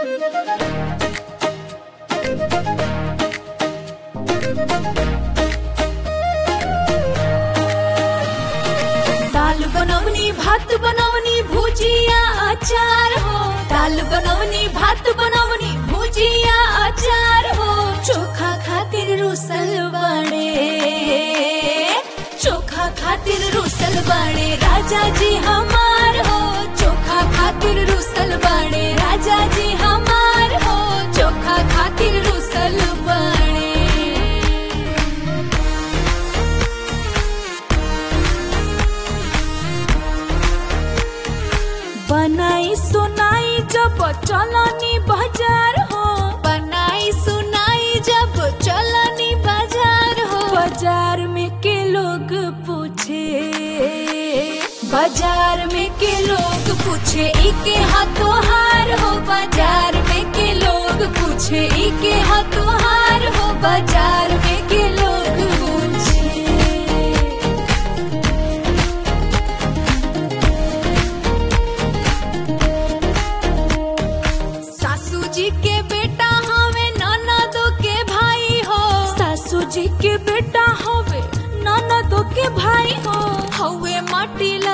दाल बनवनी भात बनवनी भुजिया अचार हो दाल बनवनी भात बनवनी भुजिया अचार हो चोखा खातिर रुसल बड़े चोखा खातिर रुसल बड़े राजा जी हमार हो चोखा खातिर रुसल बड़े राजा जी हमार हो चोखा खातिर रुसल बड़े बनाई सुनाई जब चलनी बाजार हो बनाई सुनाई जब चलनी बाजार हो बाजार में के लोग पूछे बाजार में के लोग पूछे इके हाथों हार हो बाजार में के लोग पूछे इके हाथों हार हो बाजार में के लोग पूछे सासू जी के बेटा हवे ननदो के भाई हो सासू जी के बेटा हवे ननदो के भाई हो हवे माटी ला